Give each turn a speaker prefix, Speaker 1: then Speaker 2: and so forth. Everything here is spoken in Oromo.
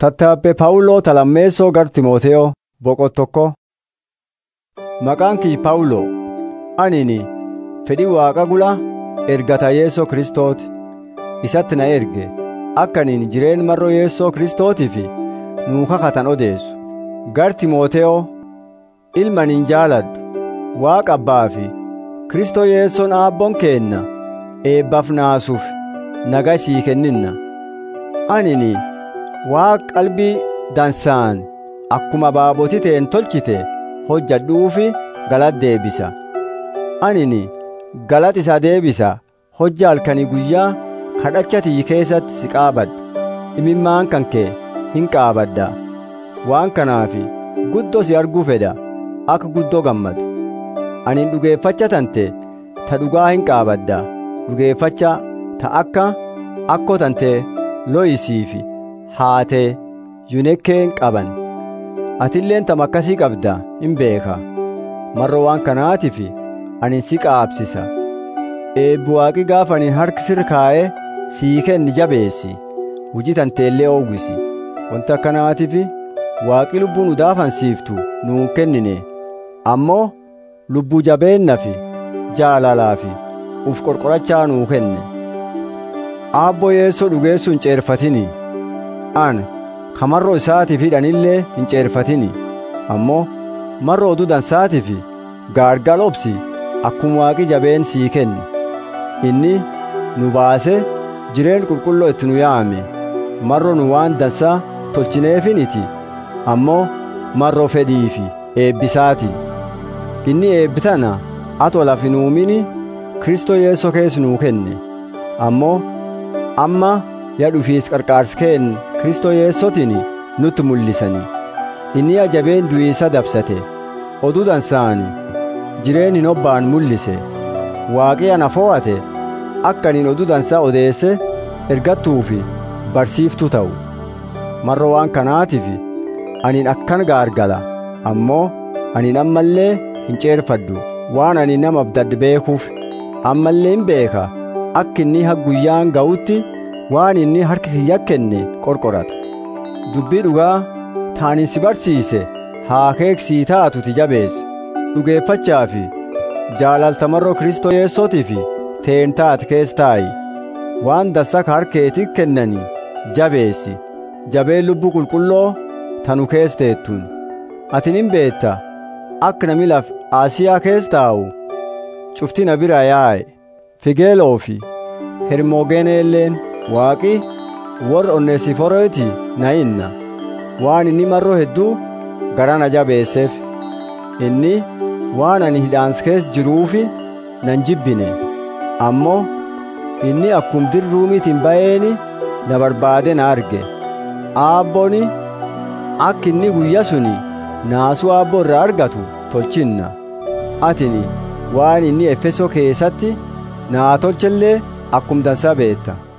Speaker 1: Tattaabbee Phaawuloo Talammeessoo gar Timooteyoo boqottokko. Maqaan kiyya Phaawuloo anini fedhii Waaqa gula ergata Yeesoo Kiristooti isatti na erge akka aniin jireen marroo Yeesoo Kiristootiif nuu kakatan odeessu. Gar Timooteyoo ilma aniin jaaladhu Waaqa abbaa fi Kiristoo Yeesoon aabboon keenna eebbaaf naasuuf nagaa sii kenninna. Anini Waaqa qalbii dansaan akkuma baabotii ta'een tolchite hojjadhuufi galata deebisa. Anini galata isaa deebisa hojja halkanii guyyaa kadhacha tiyyi keessatti si qaabadha. Imimmaan kan kee hin qaabadda. Waan kanaafi guddoo si arguu fedha akka guddoo gammadu. Ani dhugeeffacha tante ta dhugaa hin qaabadda. Dhugeeffacha ta akka akkoo tante looyisiifi haatee yunekkeen qaban. Atilleen tam akkasii qabda hin beeka. Marroo waan kanaatiif ani si qaabsisa. Eebbi waaqi gaafa ani harki sirra kaa'ee sii kenni jabeessi. Hujii tanteellee oowwisi. Wanta akkanaatiif waaqi lubbuu nu daafansiiftu nuun kennine. Ammoo lubbuu jabeenna fi jaalalaa fi uf qorqorachaa nuu kenne. Aabboo yeessoo dhugeessuu hin ceerfatini. An kamarroo isaatiif hidhanillee hin ceerfatini. Ammoo marroo oduu dansaatiif gaargal obsi akkuma waaqi jabeen sii kenne. Inni nu baase jireen qulqulloo itti nu yaame. Marroo nu waan dansaa tolchineefiniti. Ammoo marroo fedhiifi eebbisaati. Inni eebbitana atoo lafi nuumini Kristoo Yeesoo keessa nuu kenne. Ammoo amma yaa dhufiis qarqaarsi keen Kristoo Yeesootiin nutti mul'isani. Inni ajabeen du'iisa dabsate. Oduu dansaani jireen hin obbaan mul'ise. Waaqii ana fo'ate akka aniin oduu dansaa odeesse ergattuufi barsiiftuu ta'u. Marroo waan kanaatiif aniin akkan gaargala ammoo aniin ammallee hin ceerfaddu waan ani nama abdadde beekuuf ammallee hin beeka akka inni ha guyyaan ga'utti waan inni harka kiyya kenne qorqorata dubbii dhugaa taanin si barsiise haa keeksii taatuti jabeesse dhugeeffachaa fi jaalaltamarroo kristoo yeessootii fi teen taate keessa taa'i waan dansaa ka harkeetii kennanii jabeessi jabeen lubbuu qulqulloo tanu keessa teettuun atin hin beetta akka nami laf Asiyaa keessa taa'u cufti na bira yaa'e Figeeloo fi Hermoogeneelleen waaqi warra onneesiforooti na inna waan inni marroo hedduu gara na jabeesseef inni waan ani hidhaans keessa jiruufi nan jibbine ammoo inni akkum dirruumiitiin ba'eeni na barbaade na arge aabbooni akka inni guyya suni naasuu aabboo irraa argatu tolchinna atini waan inni efesoo keessatti naa tolchellee akkum dansaa beetta